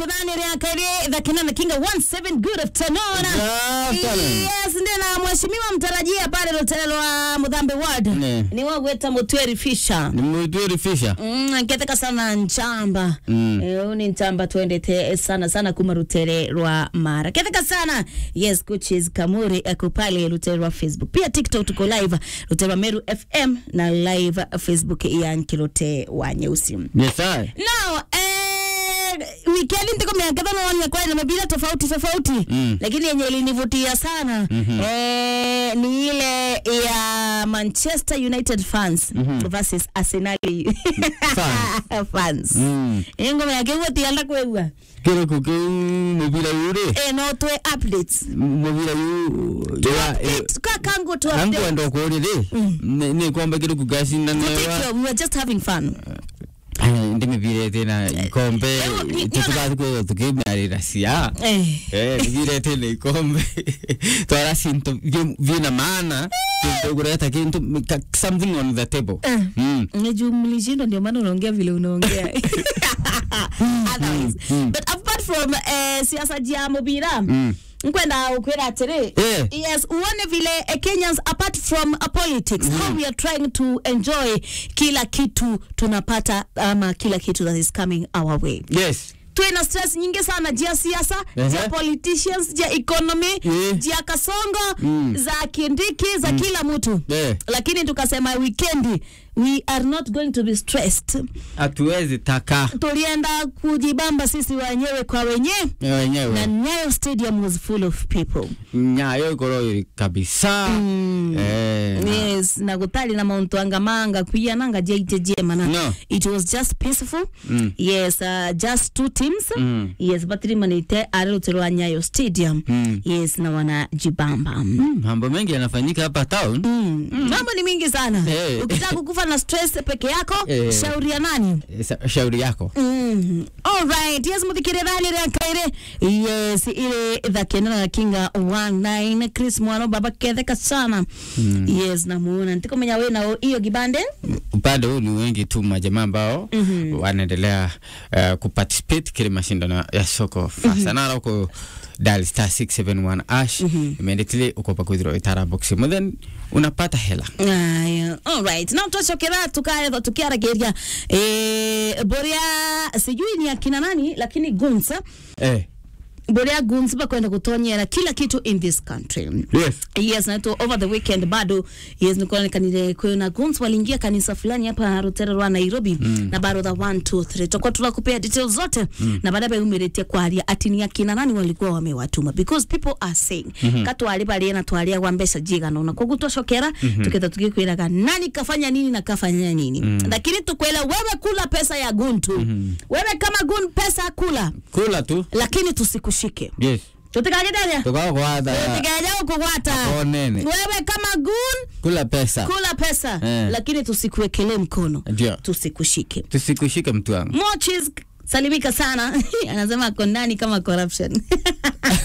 mudhani riakari dhakinana kinga 17 good afternoon Good afternoon. yes ndiye na mheshimiwa mtarajia pale rutele rwa mudhambe ward Ne. ni wagweta mutweri fisha nimwitwirifisha Mm, nketeka sana nchamba Mm. Eh, uni nchamba twendete sana sana kuma rutere rwa mara keteka sana yes coaches kamuri ako pale rutere rwa facebook pia tiktok tuko live rutere rwa meru fm na live facebook ya nkirote wa nyeusi yes I. now eh, wikendi ndiko miangetha naonia kwani na mabila tofauti tofauti Mm. lakini yenye ilinivutia sana Mhm. eh, ni ile ya manchester united fans versus arsenali Fans. fans Mm. ingoma yake gutiala kwegua kiro kuki mubira yure eh, no twe updates mubira yu Update, ka kangu tu update. angwenda kurire ni kwamba kiro kugashina Take newa your- we were just having fun ndi mibira tena ikombe Eh, ni- ni- tutukathi kwega tukimarira cia eh. Eh, mibira tena ikombe twara sinto vina maana kureta kintu ka- something on the table Eh. Mm. umejumlishindwa ndio maana unaongea vile unaongea Otherwise. Mm, mm. but apart from eh, siasa jia mubira Mm. nkwenda ukwira atiri Eh. yes uone vile eh, kenyans apart from uh, politics how we are trying to enjoy kila kitu tunapata ama kila kitu that is coming our way yes tuina stress nyingi sana jia siasa Ehe. jia politicians jia economy Eh. jia kasongo Mm. za kindiki za kila mtu Eh. lakini tukasema weekendi we are not going to be stressed hatuwezi taka tulienda kujibamba sisi wenyewe kwa wenyewe na wenyewe Nyayo Stadium was full of people. nyayo ikoro kabisa Eh, na- Yes, na gutari na mauntu anga manga kuia nanga jeite jema No. it was just peaceful. Mm. Yes, uh, just two teams. Mm. Yes, batiri manite arirutirwa Nyayo Stadium. Mm. Yes, na wana jibamba. Mm. mambo mengi yanafanyika hapa town Mm. Mambo ni mingi sana. Eh. Ukitaka kukufa na stress peke yako, Eh. shauri ya nani? Eh, sa- shauri yako Mm. Alright, yes muthikirithani ria kaire yes ile thakena na kinga 19 Chris mwana baba ketheka sana yes namuona ntikomenya wina hiyo gibande upande huu ni wengi tu majamaa ambao wanaendelea uh, kuparticipate kile mashindano ya soko fasanara huko dial star 671 ash imeendetile uko pakwithirwa itara box then unapata hela aya alright na twacokera tukaetha tukiarageria eh boria sijui ni akina nani lakini gunsa eh. boria guns bakwenda kutonyera kila kitu in this country yes. yes na tu over the weekend bado yes nilikuwa nikanile kuna guns waliingia kanisa fulani hapa Rutare rwa Nairobi mm. na bado the 1 2 3 tutakuwa tunakupea details zote mm. na baadaye umeretea kwaria ati ni akina nani walikuwa wamewatuma because people are saying mm -hmm. katwali bali na twalia kwa mbeca jigana na kwa gutocokera mm -hmm. tuketa tukikwiraga nani kafanya nini na kafanya nini mm. lakini tukwela wewe kula pesa ya guntu mm -hmm. wewe kama gun pesa kula kula tu lakini tusikushike yes. tutikagedania tukakwatha tutikajao kugwata onene wewe kama gun kula pesa kula pesa Eh. lakini tusikuwekelee mkono ndio tusikushike tusikushike mtu wangu mochis salimika sana anasema ako ndani kama corruption